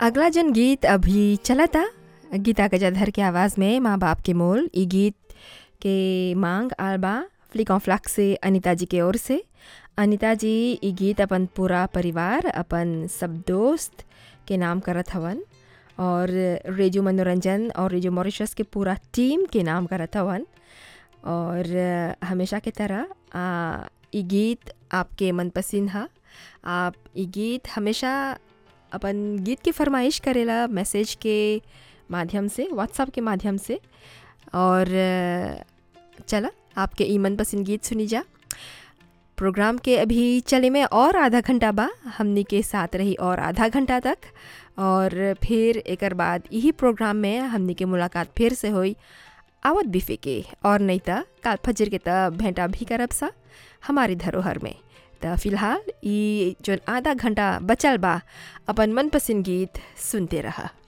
अगला जन गीत अभी चलता गीता गजाधर के आवाज़ में माँ बाप के मोल ई गीत के मांग आलबा फ्लिक ऑफ फ्लक से अनिता जी के ओर से अनिता जी ई गीत अपन पूरा परिवार अपन सब दोस्त के नाम करत हवन और रेडियो मनोरंजन और रेडियो मॉरिशस के पूरा टीम के नाम करत हवन और हमेशा के तरह आ, ई गीत आपके मनपसंद है आप ई गीत हमेशा अपन गीत की फरमाइश करेला मैसेज के माध्यम से व्हाट्सएप के माध्यम से और चला आपके ई मनपसंद गीत सुनी जा प्रोग्राम के अभी चले में और आधा घंटा बा हमनी के साथ रही और आधा घंटा तक और फिर एक बाद यही प्रोग्राम में हमनी के मुलाकात फिर से हुई आवत बिफे के और नहीं तो काल फजर के तब भेंटा भी करब सा हमारी धरोहर में तो फिलहाल ये जो आधा घंटा बचल बा अपन मनपसंद गीत सुनते रहा